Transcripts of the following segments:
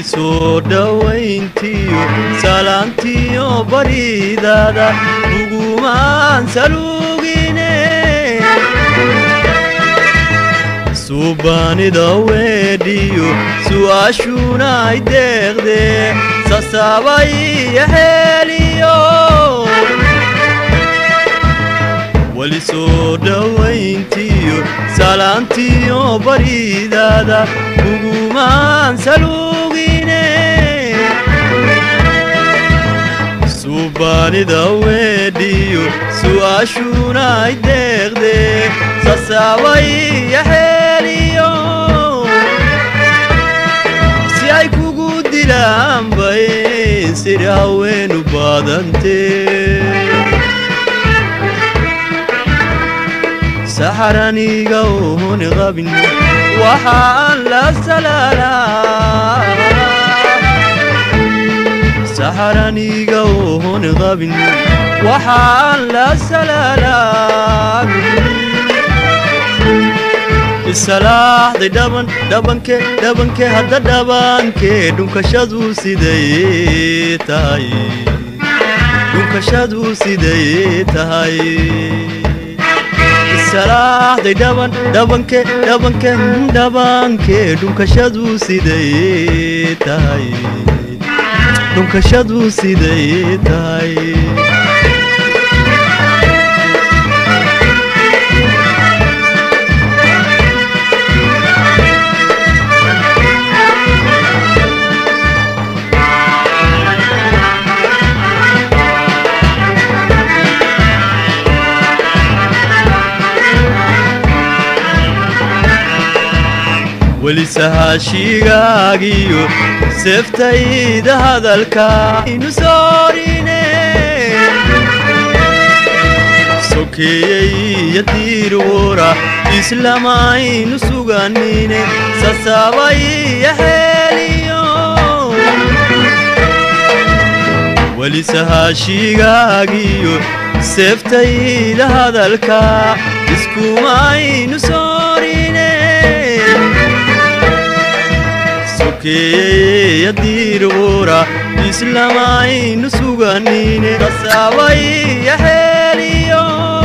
soo dhowayntiyo salaantiyo baridaada ugumaan salugine suubaanida weedhiyo su'aashuuna ay deeqdee sasaabay yaheeliyo weli soo dhowayntiyo salaantiyo baridaada ugumaan salugine suubaanida weedhiyo su'aashuuna ay deeqdee sasaabay yaheeliyo si ay kugu dilaan bay sida haweenu baadantee saxaraniga ohon qabin waxaan la salaalaa saxaraniga ohon qabin waxaan la salaalaa isalaaxday dhaban dhabanke dhabanke hadda dhabankee dhunkashadu siday tahay dhunkashadu siday tahay salaaxday dhaban dhabanke dhabanke dhabanke dhunkashadu siday tahay dhunkashadu siday tahay weli sahaashigaagiyo seeftayda hadalka inu soorine sokeeyey yadiirwora islamaynu suganine sasaabay yaheeliyo weli sahaashigaagiyo seeftayda hadalka iskumaynu soorine yadiirwora islamaynu suganine sasaabay yaheeliyo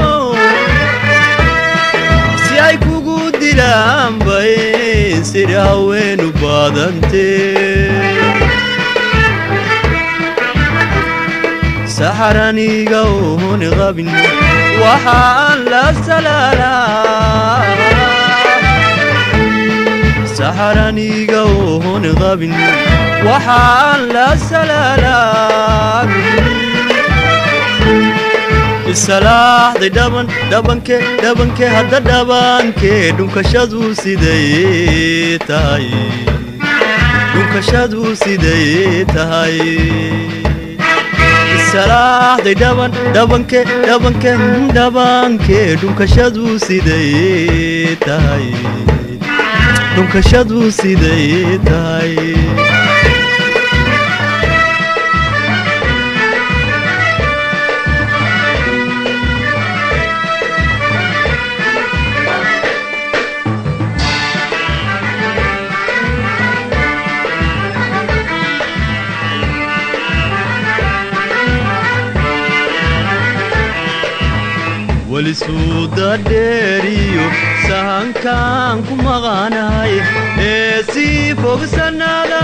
si ay kugu dilaan bay sida haweenu baadantee saxaraniga ohon qabin waxaan la salaalaa saxaraniga ohon qabin waxaan la salaalaa isalaaxday dhaban dhabanke dhabanke hadda dhabankee dhunkashadu siday tahay dhunkashadu siday tahay isalaaxday dhaban dhabanke dhabanke dhabankee dhunkashadu siday tahay dhunkashadu siday tahay weli suuda dheeriyo sahankaan ku maqanahay ee sii fogsannada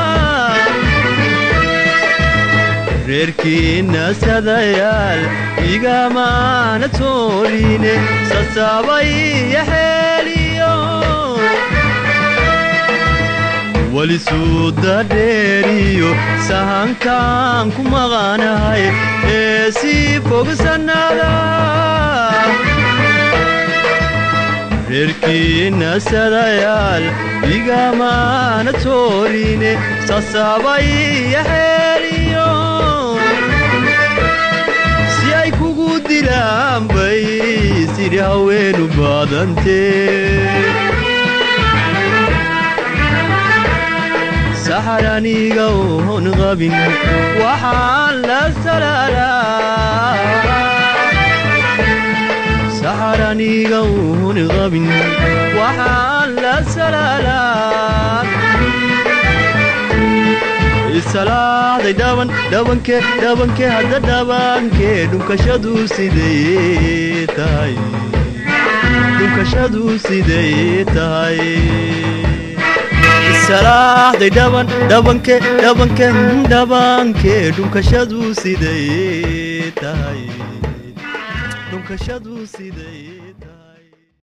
reerkiinna sadayaal igamaana toorine sasaabay yaheeliyo weli suuda dheeriyo sahankaan ku maqanahay ee sii fogsannada reerkiinna sadayaal igamaana toorine sasaabay yaheeliyo si ay kugu dilaan bay sidhi haweenu baadantee saxaraniga ohon qabin waxaan la salaalaa saxaraniga ohon qabin waxaan la salaalaa isalaaxday dhaban dhabanke dhabanke hadda dhabanke dhunkashadu sidee tahay dhunkashadu sidee tahay isalaaxday dhaban dhabanke dhabanke dhabanke dhunkashadu sidee tahay dhunkashadu sidee tahay